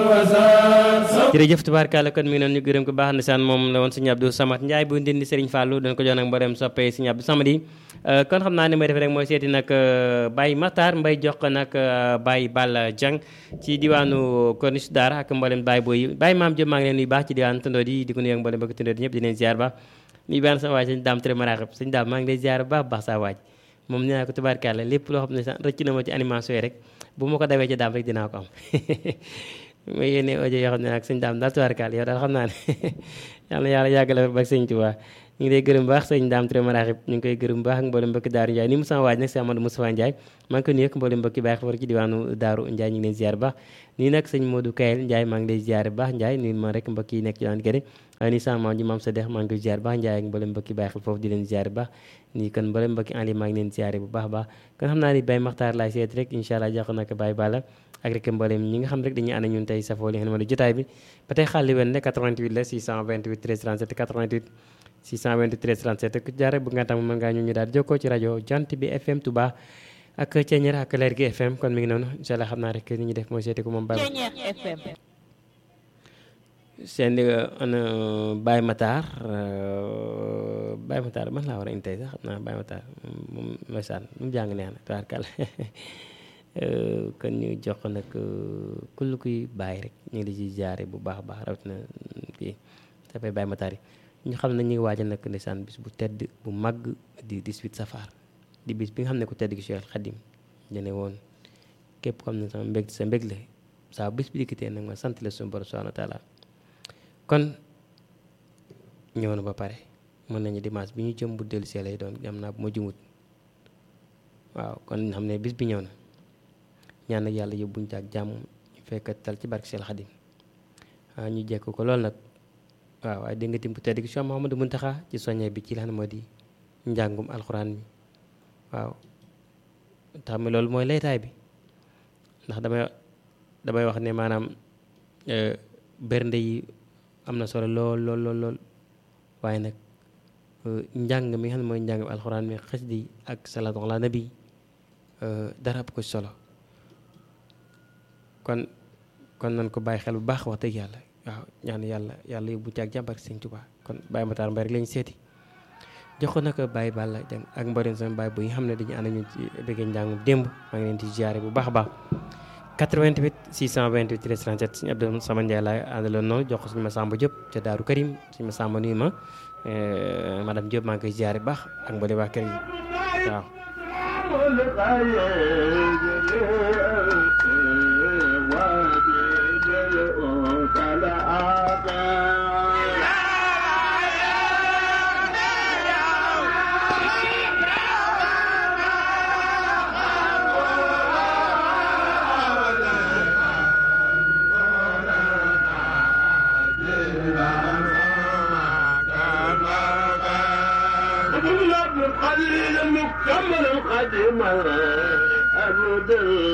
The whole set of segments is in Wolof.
jërëjëf tubaarkàlla kon mi ngi noonu ñu gërëm ko baax na saan moom la woon sëñ Abdou Samad Ndiaye bu ndindi Serigne Fallou dañ ko jox nag mboolem soppee sëñ Abdou Samad yi kon xam naa ne may def rek mooy seeti nag Baye Matar Mbay jox ko nag Baye Balla Dieng ci diwaanu Corniche Daara ak mboolem Baye Boy yi Baye Maam Diop maa ngi leen nuyu baax ci diwaanu Tundoo di di ko nuyu ak mboolem bëgg Tundoo di ñëpp di leen ziar baax nuyu baax sama waaj sëñ Daam Ture Maraxib sëñ Daam maa ngi lay ziar baax baax saa waaj moom nee naa ko tubaarkàlla lépp loo xam ne sax rëcc na ma ci animation yi rek bu ma ko dawee ci daam rek dinaa ko am may yéene audio yoo xam ne nag sëñ daam daal tubaarkàlla yow daal xam naa ne yàlla yàlla yàggala ba sëñ Tuubaa ñu ngi lay gërëm baax sëñ daam Touré Maraxib ñu ngi koy gërëm baax ak mboolem mbokki Daaru Ndiaye ni mu sama waaj nag si Amadou Moustapha Ndiaye maa ngi koy nuyu ak mboolem mbokki bàyyi xabar ci diwaanu Daaru Ndiaye ñu ngi leen ziar baax nii nag sëñ Modou Kayel Ndiaye maa ngi lay ziar baax Ndiaye nii ma rek mbokk yi nekk ci daan gërëm ni sama maam ji maam sa dex maa ngi koy ziar baax Ndiaye ak mboolem mbokki bàyyi xel foofu di leen ziar baax nii kon mboolem mbokki en ligne maa ngi leen ziare bu baax baax kon xam naa ni Baye Makhtar laay seet rek incha allah jox nag Baye Balla ak rek mboolem ñi nga xam rek dañuy ànd ñun tey safoo li nga xam ne jotaay bi ba tey xaali wen ne 88 la 628 13 37 88 628 13 37 ku jaare bu nga tam mën ngaa ñu ñu daal jokkoo ci rajo jant bi FM Touba ak Ceeñeer ak leer gi FM kon mi ngi noonu incha allah xam naa rek ni ñu def mooy seeti ko moom Baye seen ana Baye Matar Baye Matar man laa war a indi tey sax xam naa Baye Matar moom ndeysaan mu jàng neex na tubaarkàlla kon ñu jox ko nag kull kuy bàyyi rek ñu ngi di ci jaare bu baax a baax rawatina kii dafay Baye Matar yi ñu xam ne ñu ngi waajal nag ndeysaan bis bu tedd bu màgg di 18 safar di bis bi nga xam ne ku tedd gi Cheikh Khadim dene woon képp xam ne sama mbég sa mbég la saa bis bi dikkatee nag ma sant la suñu borom subhanahu wa taala kon ñëw na ba pare mën nañu dimanche bi ñu jëm bu dellu see lay doon am naa bu ma jumut waaw kon xam ne bis bi ñëw na ñaan nag yàlla yóbbuñ ci ak jàmm ñu fekk tal ci barke Cheikh Khadim waaw ñu jekk ko loolu nag waaw waaye dégg nga tim bu tedd gi Cheikh Mouhamadou Mountakha ci soññe bi ci lan moo di njàngum alxuraan mi waaw tax mi loolu mooy laytaay bi ndax damay damay wax ne maanaam bernde yi am na solo lool lool lool lool waaye nag njàng mi nga xam ne mooy njàng alxuraan mi xasida yi ak salaatu ala nabi dara ëpp ko solo kon kon nañ ko bàyyi xel bu baax wax dëgg yàlla waaw ñaan yàlla yàlla yóbbu ci ak jàmbar sëñ Tuubaa kon Baye Matar Mbaye rek lañu seeti jox ko nag Baye Balla Dieng ak mboolem sama baay bu yi xam ne dañu ànd ñu ci bëggee njàngum démb maa ngi leen di ziare bu baax a baax 88 628 13 37 suñu Abdou Sama Ndiaye laay àndaloon noonu jox ko suñu Massamba Diop ca Daaru Karim suñu Massamba nuyu ma madame Diop maa ngi koy ziare baax ak mboolem waa kër yi waaw مكمل القديم أبد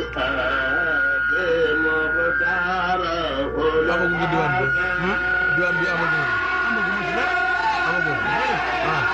القديم مختار amaguñu diwaan bi diwaan bi amaguñu amaguñu ci nag amaguñu